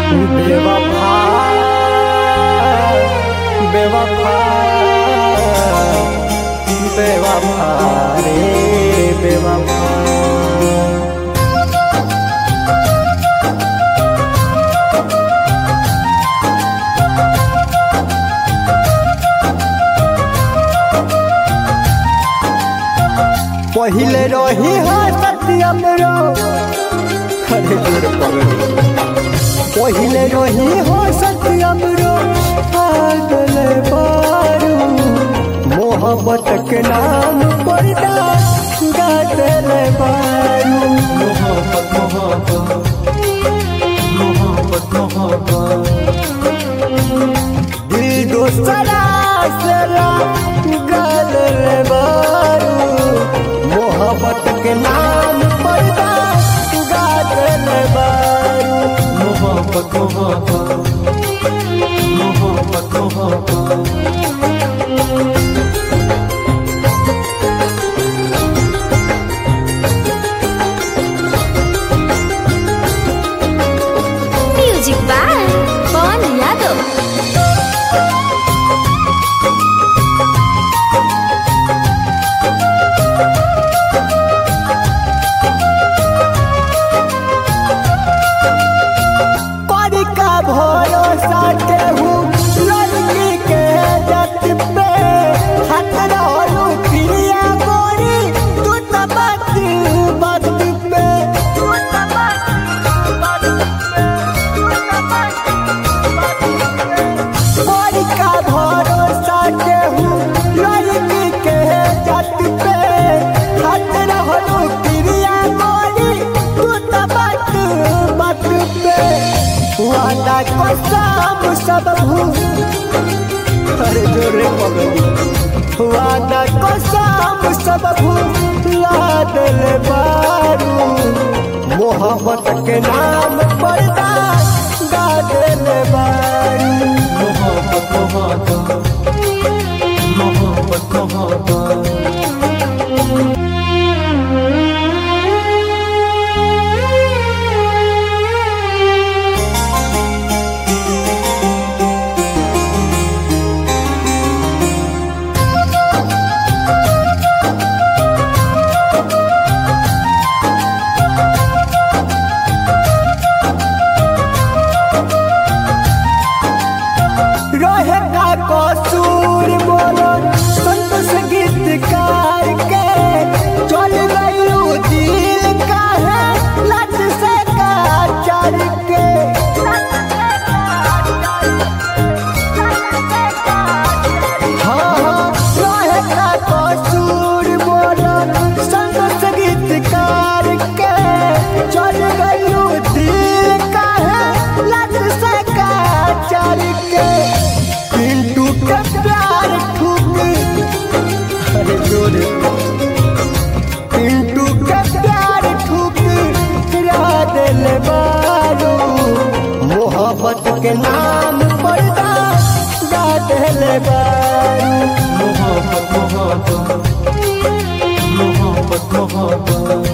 बेवफा बेवफा बेवफा रे बेवफा पहिले रही हो सत्यम रो अरे जोर पगड़ी पहिले रही हो सत्यम रो पागल बारू मोहब्बत के नाम पर गादल बारू मोहब्बत मोहब्बत मोहब्बत मोहब्बत दिल दोसरा सरा गादल बारू मोहब्बत के नाम पर गादल बारू मोहब्बत मोहब्बत मोहब्बत मोहब्बत म्यूजिक बाय पवन यादव पर का भरोसा केहू लड़की के जत पे हाथ रहलू प्रिया गोरी तू तो बात बात पे पर का भरोसा केहू लड़की के जत पे हाथ रहलू प्रिया गोरी तू तो बात बात पे वादा कसम सब भूल अरे जोरे पगली वादा कसम सब भूला दिल बारू मोहब्बत के नाम पर गा दिल बारू मोहब्बत मोहब्बत मोहब्बत मोहब्बत रहे का कसूर बोलो संतोष गीतकार के चल गयू दिल का है लट से का चल के हाँ हाँ रहे का कसूर बोलो संतोष गीतकार के चल गयू दिल का है लट से का चल के पिंटू के प्यार ठुक अरे जोरे पिंटू के प्यार ठुक गिरा दिल बारू मोहब्बत के नाम पर गा दिल बारू मोहब्बत मोहब्बत मोहब्बत मोहब्बत